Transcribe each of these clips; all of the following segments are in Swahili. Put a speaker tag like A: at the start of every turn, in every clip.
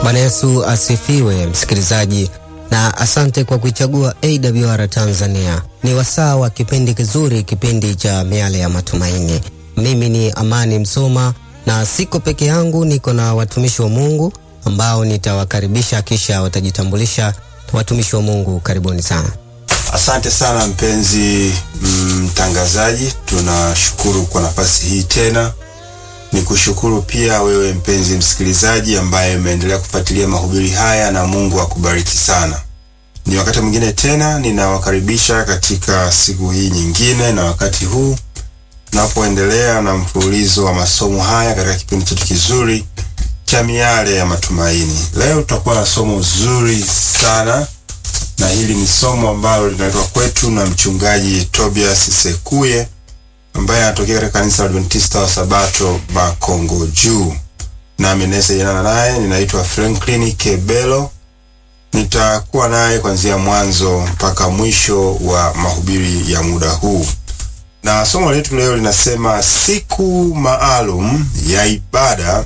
A: Bwana Yesu asifiwe, msikilizaji, na asante kwa kuichagua AWR Tanzania. Ni wasaa wa kipindi kizuri, kipindi cha miale ya matumaini. Mimi ni Amani Msoma na siko peke yangu, niko na watumishi wa Mungu ambao nitawakaribisha kisha watajitambulisha. Watumishi wa Mungu, karibuni sana.
B: Asante sana mpenzi mtangazaji, tunashukuru kwa nafasi hii tena. Ni kushukuru pia wewe mpenzi msikilizaji ambaye umeendelea kufuatilia mahubiri haya, na Mungu akubariki sana. Ni wakati mwingine tena ninawakaribisha katika siku hii nyingine na wakati huu tunapoendelea na mfululizo wa masomo haya katika kipindi chetu kizuri cha miale ya matumaini. Leo tutakuwa na somo zuri sana na hili ni somo ambalo linaletwa kwetu na mchungaji Tobias Sekuye ambaye anatokea katika kanisa la Adventista wa Sabato Bakongo Juu, nami nayesajiana naye ninaitwa Franklin Kebelo. Nitakuwa naye kuanzia mwanzo mpaka mwisho wa mahubiri ya muda huu, na somo letu leo linasema siku maalum ya ibada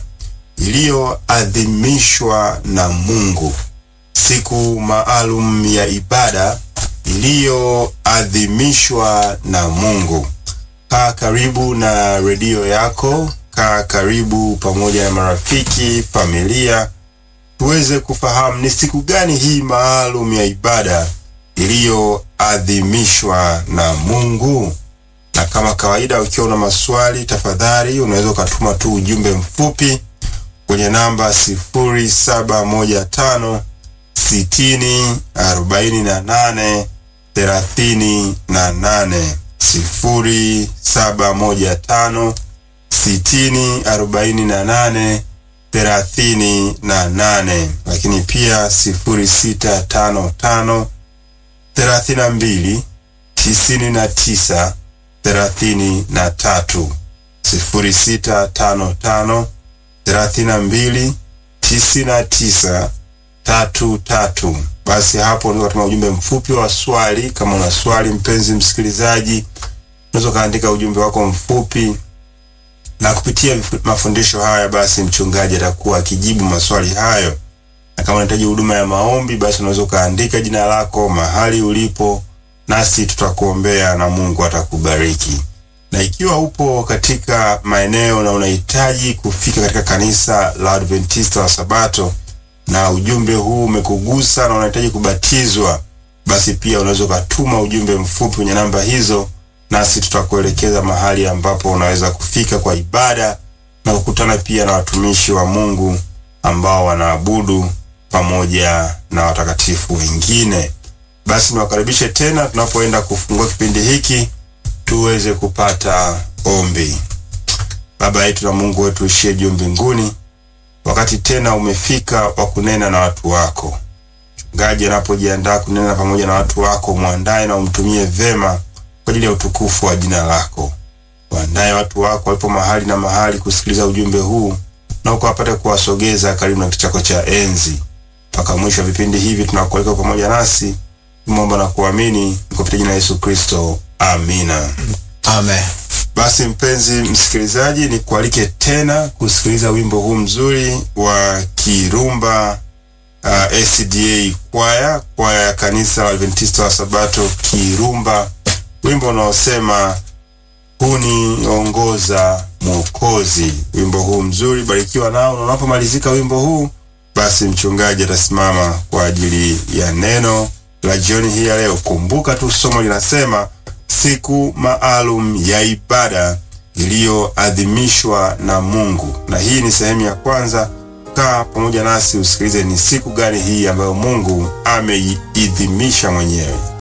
B: iliyoadhimishwa na Mungu. Siku maalum ya ibada iliyoadhimishwa na Mungu. Kaa karibu na redio yako, kaa karibu pamoja na marafiki, familia, tuweze kufahamu ni siku gani hii maalum ya ibada iliyoadhimishwa na Mungu. Na kama kawaida, ukiwa una maswali, tafadhali unaweza ukatuma tu ujumbe mfupi kwenye namba sifuri saba moja tano sitini arobaini na nane thelathini na nane sifuri saba moja tano sitini arobaini na nane thelathini na nane lakini pia sifuri sita tano tano thelathini na mbili tisini na tisa thelathini na tatu sifuri sita tano tano thelathini na mbili tisini na tisa tatu tatu. Basi hapo unaweza kutuma ujumbe mfupi wa swali. Kama una swali, mpenzi msikilizaji, unaweza kaandika ujumbe wako mfupi, na kupitia mafundisho haya, basi mchungaji atakuwa akijibu maswali hayo. Na kama unahitaji huduma ya maombi, basi unaweza ukaandika jina lako, mahali ulipo, nasi tutakuombea na Mungu atakubariki. Na ikiwa upo katika maeneo na unahitaji kufika katika kanisa la Adventista wa Sabato na ujumbe huu umekugusa na unahitaji kubatizwa, basi pia unaweza ukatuma ujumbe mfupi kwenye namba hizo, nasi tutakuelekeza mahali ambapo unaweza kufika kwa ibada na kukutana pia na watumishi wa Mungu ambao wanaabudu pamoja na watakatifu wengine. Basi niwakaribishe tena tunapoenda kufungua kipindi hiki, tuweze kupata ombi. Baba yetu na Mungu wetu ishie juu mbinguni, wakati tena umefika wa kunena na watu wako. Mchungaji anapojiandaa kunena pamoja na watu wako, mwandaye na umtumie vema kwa ajili ya utukufu wa jina lako. Waandaye watu wako walipo mahali na mahali kusikiliza ujumbe huu, na ukawapate kuwasogeza karibu na kiti chako cha enzi mpaka mwisho wa vipindi hivi. Tunakualika pamoja nasi, tumeomba na kuamini kupitia jina la Yesu Kristo, amina.
C: Amen.
B: Basi mpenzi msikilizaji, ni kualike tena kusikiliza wimbo huu mzuri wa Kirumba uh, SDA kwaya kwaya ya kanisa la Adventista wa Sabato Kirumba, wimbo unaosema huniongoza Mwokozi. Wimbo huu mzuri, barikiwa nao, na unapomalizika wimbo huu, basi mchungaji atasimama kwa ajili ya neno la jioni hii ya leo. Kumbuka tu somo linasema siku maalum ya ibada iliyoadhimishwa na Mungu, na hii ni sehemu ya kwanza. Kaa pamoja nasi usikilize ni siku gani hii ambayo Mungu ameiidhimisha mwenyewe.